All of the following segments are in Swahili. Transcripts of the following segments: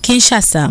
Kinshasa.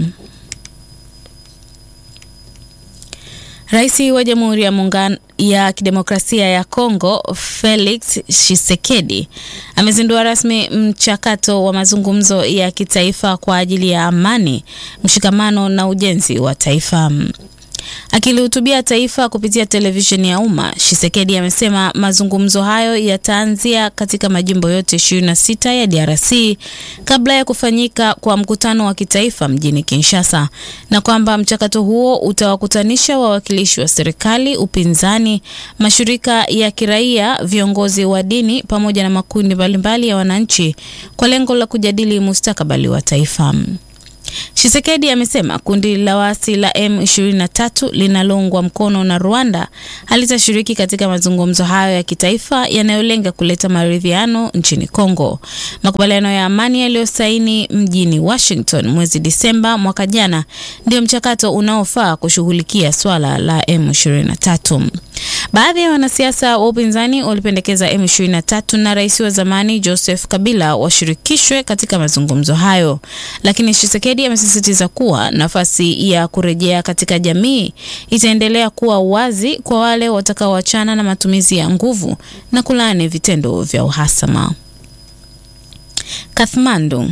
Rais wa Jamhuri ya Muungano ya Kidemokrasia ya Kongo Felix Tshisekedi amezindua rasmi mchakato wa mazungumzo ya kitaifa kwa ajili ya amani, mshikamano na ujenzi wa taifa. Akilihutubia taifa kupitia televisheni ya umma, Tshisekedi amesema mazungumzo hayo yataanzia katika majimbo yote 26 ya DRC kabla ya kufanyika kwa mkutano wa kitaifa mjini Kinshasa, na kwamba mchakato huo utawakutanisha wawakilishi wa serikali, upinzani, mashirika ya kiraia, viongozi wa dini pamoja na makundi mbalimbali ya wananchi kwa lengo la kujadili mustakabali wa taifa. Tshisekedi amesema kundi la waasi la M23 linaloungwa mkono na Rwanda halitashiriki katika mazungumzo hayo ya kitaifa yanayolenga kuleta maridhiano nchini Kongo. Makubaliano ya amani yaliyosaini mjini Washington mwezi Disemba mwaka jana ndio mchakato unaofaa kushughulikia swala la M23. Baadhi ya wanasiasa wa upinzani walipendekeza M23 na rais wa zamani Joseph Kabila washirikishwe katika mazungumzo hayo, lakini Tshisekedi amesisitiza kuwa nafasi ya kurejea katika jamii itaendelea kuwa wazi kwa wale watakaoachana na matumizi ya nguvu na kulaani vitendo vya uhasama. Kathmandu.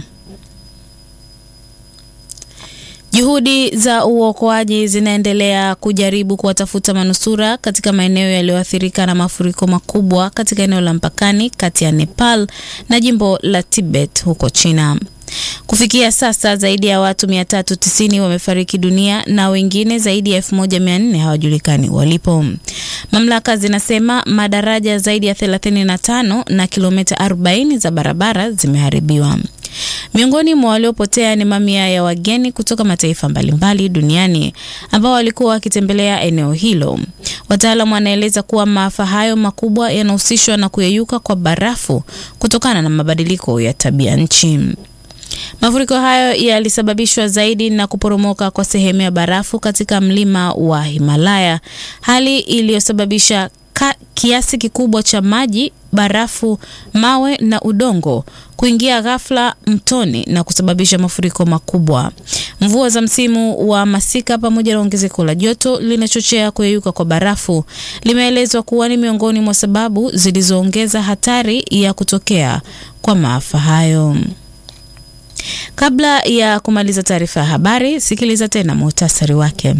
Juhudi za uokoaji zinaendelea kujaribu kuwatafuta manusura katika maeneo yaliyoathirika na mafuriko makubwa katika eneo la mpakani kati ya Nepal na jimbo la Tibet huko China. Kufikia sasa zaidi ya watu 390 wamefariki dunia na wengine zaidi ya 1400 hawajulikani walipo. Mamlaka zinasema madaraja zaidi ya 35 na kilomita 40 za barabara zimeharibiwa. Miongoni mwa waliopotea ni mamia ya wageni kutoka mataifa mbalimbali duniani ambao walikuwa wakitembelea eneo hilo. Wataalamu wanaeleza kuwa maafa hayo makubwa yanahusishwa na kuyeyuka kwa barafu kutokana na mabadiliko ya tabia nchi. Mafuriko hayo yalisababishwa zaidi na kuporomoka kwa sehemu ya barafu katika mlima wa Himalaya, hali iliyosababisha kiasi kikubwa cha maji, barafu, mawe na udongo kuingia ghafla mtoni na kusababisha mafuriko makubwa. Mvua za msimu wa masika pamoja na ongezeko la joto linachochea kuyeyuka kwa barafu, limeelezwa kuwa ni miongoni mwa sababu zilizoongeza hatari ya kutokea kwa maafa hayo. Kabla ya kumaliza taarifa ya habari, sikiliza tena muhtasari wake.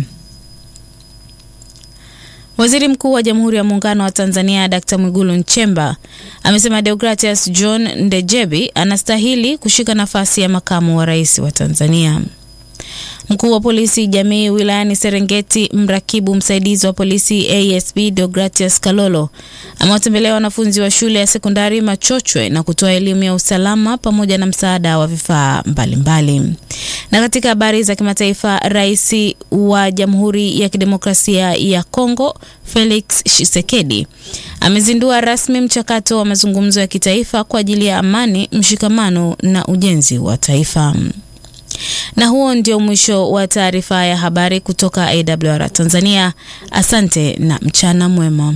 Waziri Mkuu wa Jamhuri ya Muungano wa Tanzania Dkt. Mwigulu Nchemba amesema Deogratias John Ndejebi anastahili kushika nafasi ya makamu wa rais wa Tanzania. Mkuu wa polisi jamii wilayani Serengeti, mrakibu msaidizi wa polisi ASP Deogratias Kalolo amewatembelea wanafunzi wa shule ya sekondari Machochwe na kutoa elimu ya usalama pamoja na msaada wa vifaa mbalimbali. Na katika habari za kimataifa, rais wa Jamhuri ya Kidemokrasia ya Kongo Felix Tshisekedi amezindua rasmi mchakato wa mazungumzo ya kitaifa kwa ajili ya amani, mshikamano na ujenzi wa taifa. Na huo ndio mwisho wa taarifa ya habari kutoka AWR Tanzania. Asante na mchana mwema.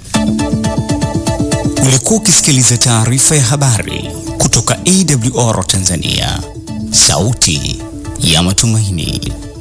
Ulikuwa ukisikiliza taarifa ya habari kutoka AWR Tanzania, sauti ya matumaini.